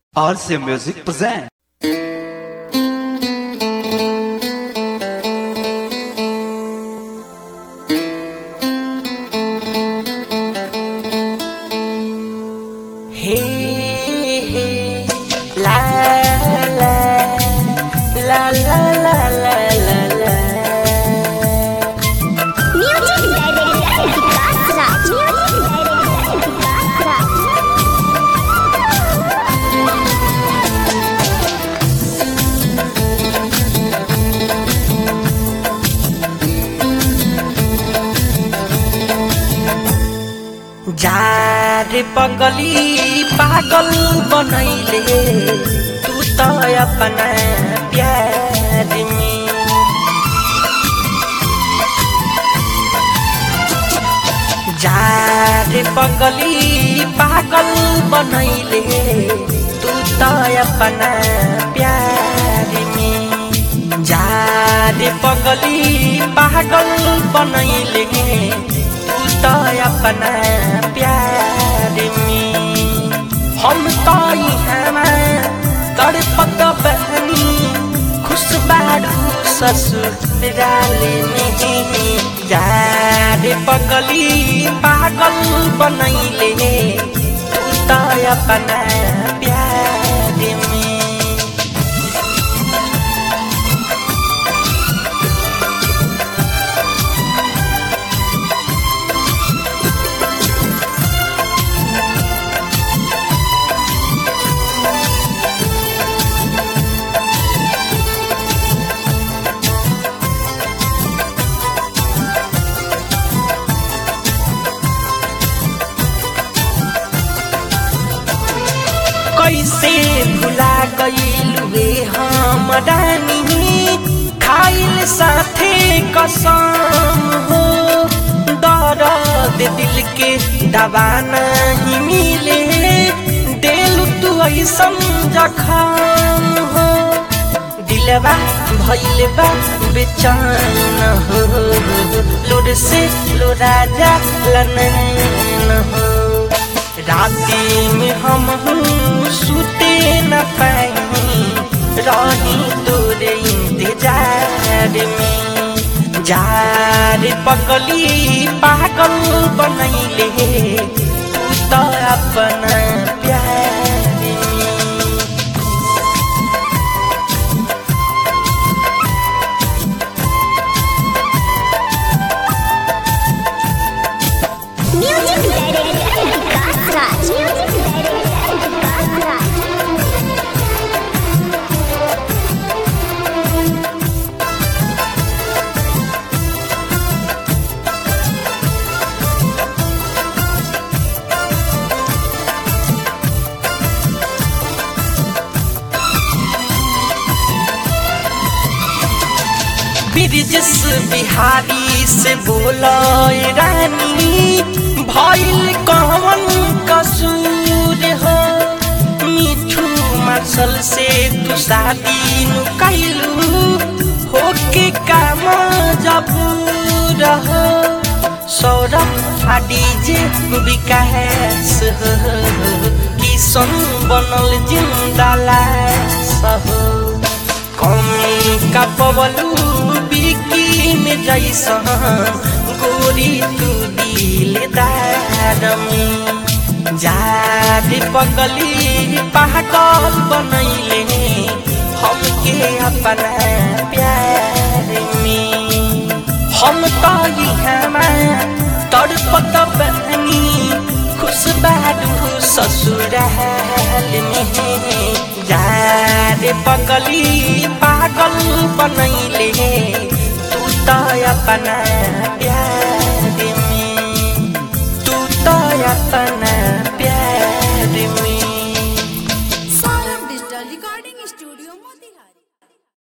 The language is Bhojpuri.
RC Music present. Hey, hey, la la la la la la la la. Music Director Katra. Music Director Katra. जार पगली पागल बनैले तू त अपना प्यार में जार पगली पागल बनैले तू त अपना प्यार में जार पगली पागल बनैले तू त अपना प्यार में हम त यहाँ तड़पत बहनी खुश बारू ससुराल में यार पगली पागल बनैले तू त अपना प्यार में कैसे भुला गईलुए हम रानी खाइल साथे कसम हो दर्द दिल के दवा नहीं मिले दिल तू ऐसन जखम हो दिलवा भइल बा बेचैन हो लोड से लोरा जा लनैन हो राती में हम सुते न पाई रही तोरे इंतजार में जार पगली पागल बनैले तू तो अपना प्यार में Music Director Katra. Music Director Katra. Brijesh Bihari से बोलो रानी भइल कौन कसूर हो मिठू मार्शल से तू शादी नु कैलू होके काम जब रहो सौरभ आडी जे विकास हो किसन बनल जिंदा लाश हो कमी का पवलू बिकिन जैसन गोरी तू दिलदार में जाद पगली पागल बनैले हमके अपना प्यार में हम तो यहाँ तड़पत बहनी खुश बारू ससुराल में यार पगली पागल बनैले तू तो अपना प्यार में तू तो अपना